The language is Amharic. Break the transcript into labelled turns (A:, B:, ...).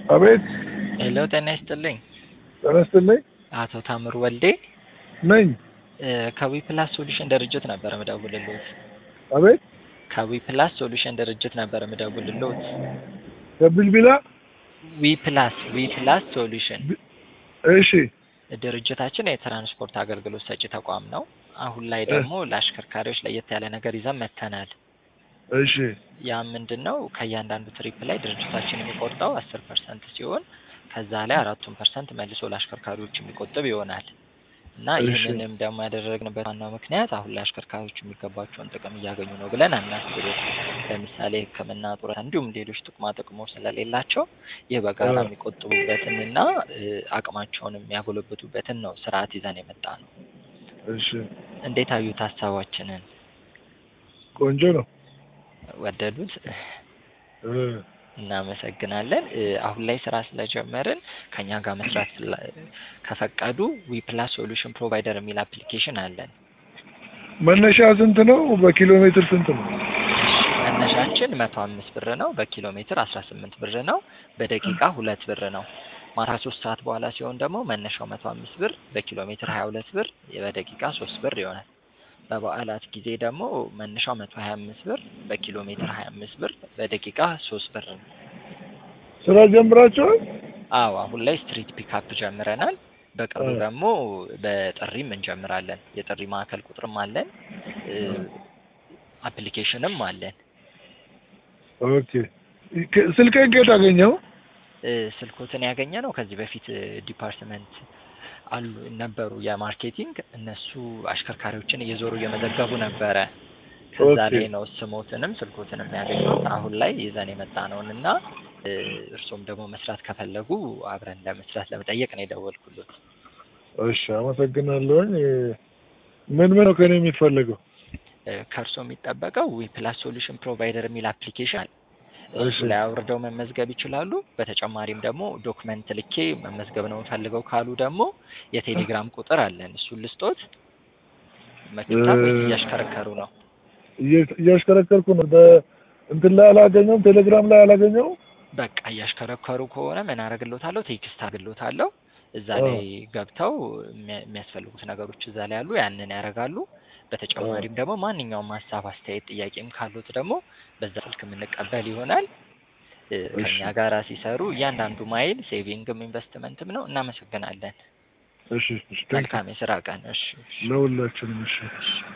A: አቤት
B: ሄሎ ጤና ይስጥልኝ።
A: ጤና ይስጥልኝ
B: አቶ ታምሩ ወልዴ
A: ነኝ።
B: እ ከዊ ፕላስ ሶሉሽን ድርጅት ነበር ምደውልልዎት።
A: አቤት
B: ከዊ ፕላስ ሶሉሽን ድርጅት ነበር ምደውልልዎት።
A: ከቢልቢላ
B: ዊ ፕላስ ዊ ፕላስ ሶሉሽን
A: እሺ
B: ድርጅታችን የትራንስፖርት አገልግሎት ሰጪ ተቋም ነው። አሁን ላይ ደግሞ ለአሽከርካሪዎች ለየት ያለ ነገር ይዘን መጥተናል።
A: እሺ
B: ያ ምንድን ነው? ከእያንዳንዱ ትሪፕ ላይ ድርጅታችን የሚቆርጠው አስር ፐርሰንት ሲሆን ከዛ ላይ አራቱን ፐርሰንት መልሶ ለአሽከርካሪዎች የሚቆጥብ ይሆናል እና
A: እሺ።
B: ይህንንም ደግሞ ያደረግንበት ዋናው ምክንያት አሁን ላይ አሽከርካሪዎች የሚገባቸውን ጥቅም እያገኙ ነው ብለን አናስብም። ለምሳሌ ሕክምና፣ ጡረታ እንዲሁም ሌሎች ጥቅማ ጥቅሞች ስለሌላቸው ይህ በጋራ
A: አዎ።
B: የሚቆጥቡበትን እና እ አቅማቸውን የሚያጎለብቱበትን ነው ስርዓት ይዘን የመጣ ነው።
A: እሺ
B: እንዴት አዩት ሀሳባችንን?
A: ቆንጆ ነው።
B: ወደዱት?
A: እ
B: እናመሰግናለን። እ አሁን ላይ ስራ ስለጀመርን ከኛ ጋር መስራት ፍላ- ከፈቀዱ ዊ ፕላስ ሶሉሽን ፕሮቫይደር የሚል አፕሊኬሽን አለን።
A: መነሻ ስንት ነው? በኪሎ ሜትር ስንት ነው?
B: መነሻችን መቶ አምስት ብር ነው። በኪሎ ሜትር አስራ ስምንት ብር ነው። በደቂቃ ሁለት ብር ነው። ማታ ሶስት ሰዓት በኋላ ሲሆን ደግሞ መነሻው መቶ አምስት ብር፣ በኪሎ ሜትር ሀያ ሁለት ብር፣ በደቂቃ ሶስት ብር ይሆናል። በበዓላት ጊዜ ደግሞ መነሻው መቶ ሀያ አምስት ብር፣ በኪሎ ሜትር ሀያ አምስት ብር፣ በደቂቃ ሶስት ብር ነው።
A: ስራ ጀምራችኋል?
B: አዎ አሁን ላይ ስትሪት ፒካፕ ጀምረናል። በቅርቡ
A: እ
B: ደግሞ በጥሪም እንጀምራለን። የጥሪ ማዕከል ቁጥርም አለን፣ እ አፕሊኬሽንም አለን።
A: ኦኬ ከ- ስልክህን ከየት አገኘው?
B: እ ስልኮትን ያገኘ ነው ከዚህ በፊት እ ዲፓርትመንት አሉ ነበሩ የማርኬቲንግ እነሱ አሽከርካሪዎችን እየዞሩ እየመዘገቡ ነበረ። ከዛ
A: ኦኬ
B: ላይ ነው ስሞትንም ስልኮትንም ያገኙት። አሁን ላይ ይዘን የመጣ ነውን እና እ እርሶም ደግሞ መስራት ከፈለጉ አብረን ለመስራት ለመጠየቅ ነው የደወልኩሎት።
A: እሺ አመሰግናለሁኝ። እ ምን ምን ነው ከኔ የሚፈለገው?
B: እ ከእርሶ የሚጠበቀው ዊ ፕላስ ሶሉሽን ፕሮቫይደር የሚል አፕሊኬሽን አለ። እሱ
A: እሺ
B: ላይ አውርደው መመዝገብ ይችላሉ። በተጨማሪም ደግሞ ዶክመንት ልኬ መመዝገብ ነው የምፈልገው ካሉ ደግሞ የቴሌግራም ቁጥር አለን። እሱን ልስጦት። መችታል ወይስ
A: እ
B: እያሽከረከሩ ነው?
A: እየ- እያሽከረከርኩ ነው። በእንትን ላይ አላገኘውም፣ ቴሌግራም ላይ አላገኘውም።
B: በቃ እያሽከረከሩ ከሆነ ምን አደርግሎታለሁ? ቴክስት አድርግሎታለሁ። እዛ
A: አ
B: ላይ ገብተው የሚያ- የሚያስፈልጉት ነገሮች እዛ ላይ አሉ። ያንን ያደርጋሉ።
A: አ
B: በተጨማሪም ደግሞ ማንኛውም ሀሳብ፣ አስተያየት፣ ጥያቄም ካሉት ደግሞ በዛ ስልክ የምንቀበል ይሆናል። እ
A: እሺ
B: ከኛ ጋራ ሲሰሩ እያንዳንዱ ማይል ሴቪንግም ኢንቨስትመንትም ነው። እናመሰግናለን።
A: እሺ እሺ ቴንክ ዩ
B: መልካም የስራ ቀን። እሺ እሺ
A: ለሁላችንም። እሺ
B: እሺ